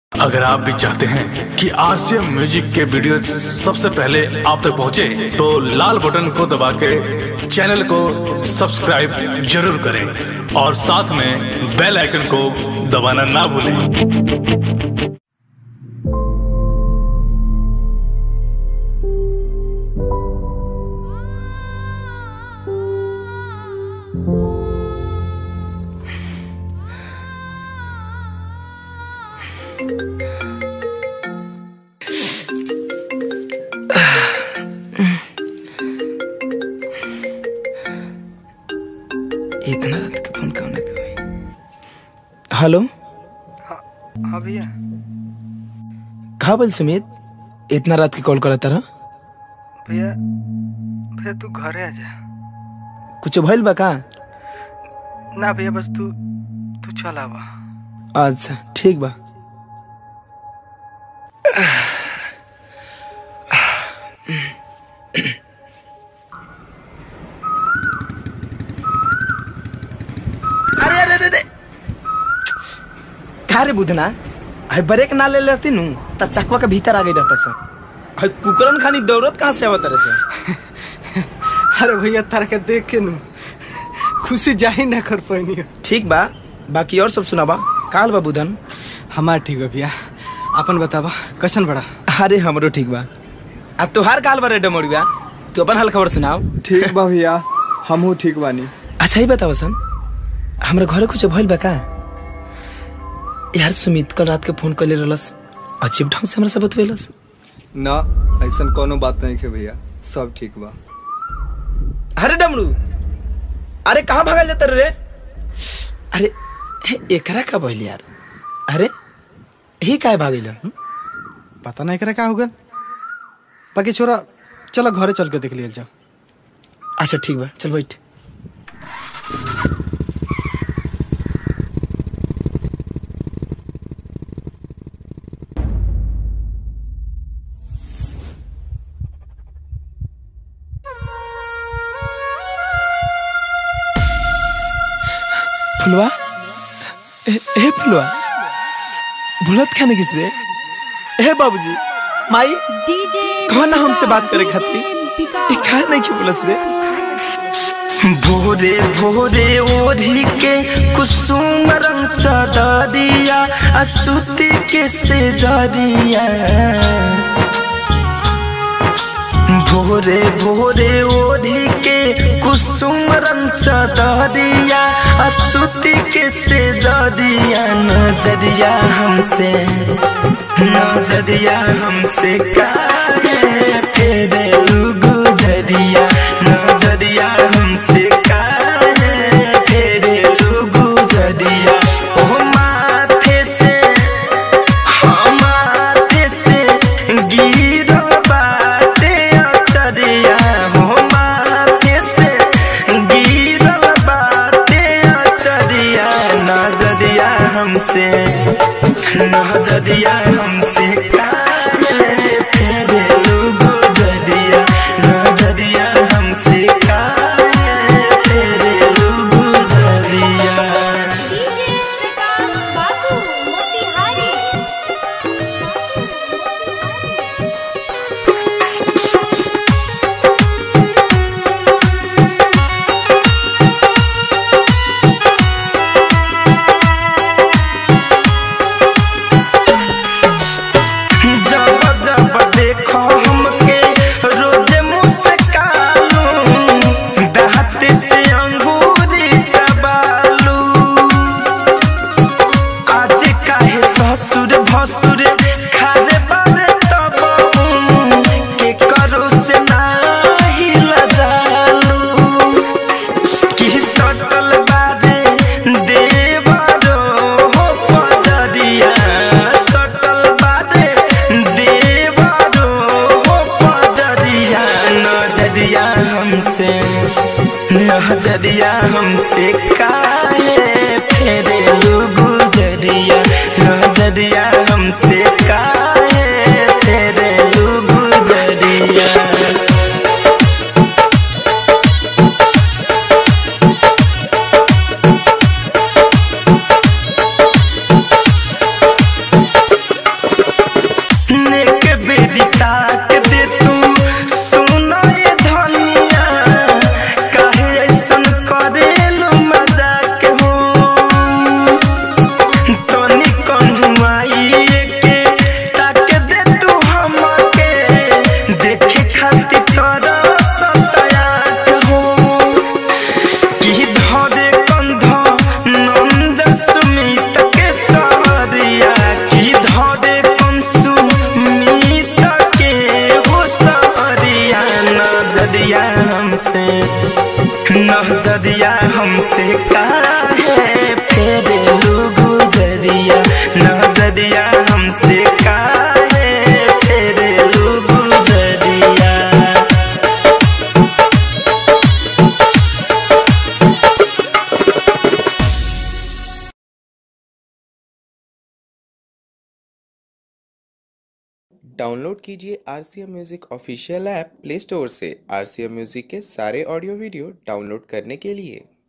अगर आप भी चाहते हैं कि आरसीएम म्यूजिक के वीडियो सबसे पहले आप तक पहुंचे, तो लाल बटन को दबा के चैनल को सब्सक्राइब जरूर करें और साथ में बेल आइकन को दबाना ना भूलें इतना रात के फोन कौन है हेलो हाँ भैया कहा बोल सुमित इतना रात के कॉल करा तारा भैया भैया तू घरे आ जा कुछ भइल बा का ना भैया बस तू तू चल आवा अच्छा ठीक बा अरे अरे अरे अरे का रे बुधना है ब्रेक ना ले लेती नु त चकवा के भीतर आ गई रहता सर है कुकरन खानी दौड़त कहाँ से आवत रहे से अरे भैया तारा के देख के नु खुशी जाही ना कर पानी ठीक बा बाकी और सब सुनाबा काल बा बुधन हमार ठीक बा भैया अपन बतावा कैसन बड़ा अरे हमरो ठीक बा आ तोहार काल बा रे डमोड़िया तू अपन हाल खबर सुनाओ ठीक बा भैया हमहू ठीक बानी अच्छा ही बताओ सन हमरा घरे कुछ भइल बा का यार सुमित कल रात के फोन कर ले रहलस अजीब ढंग से हमरा से बतवेलस ना ऐसन कोनो बात नहीं है भैया सब ठीक बा अरे डमरू अरे कहाँ भागल जाता रे अरे हे, एकरा का भइल यार अरे ही काहे भागिल हम्म? पता नहीं करे का हो गल बाकी छोरा चलो घरे चल के देख लिया जाओ अच्छा ठीक बा चल बैठ फुलवा ए, ए फुलवा भूलत खाने किस रे ए बाबूजी माई डीजे कौन हमसे बात करे खातिर ए खाए नहीं की बोलस रे भोरे भोरे ओढ़ी के कुसुम रंग चदरिया असुती के से जरिया भोरे भोरे ओढ़ी के कुसुम रंग चदरिया असुती के से जरिया नजरिया हमसे नजरिया हमसे काहे फेरे गुजरिया नजरिया हमसे काहे फेरे गुजरिया ओ माथे से हमारे से गिरो बाटे अचरिया हो माथे से गिरो बाटे अचरिया नजरिया हमसे नजरिया हमसे काहे फेरे गुजरिया नजरिया हमसे काहे फेरे गुजरिया डीजे प्रकाश बाबू मोतिहारी जब जब देखो हमके रोज मुस्कालू दांत से अंगूरी चबालू आज काहे ससुर भसुर खारे बारे तब के करो से नाही लजालू कि सटल बारे देवरो हो पजरिया सटल बारे देवरो हो पजरिया नजरिया हमसे नजरिया हमसे काहे फेरे गुजरिया नजरिया हमसे काहे फेरे गुजरिया हमसे काहे फेरेलू गुजरिया नजरिया हमसे काहे फेरेलू गुजरिया डाउनलोड कीजिए R C M music official app Play Store से आर सी एम म्यूज़िक के सारे ऑडियो वीडियो डाउनलोड करने के लिए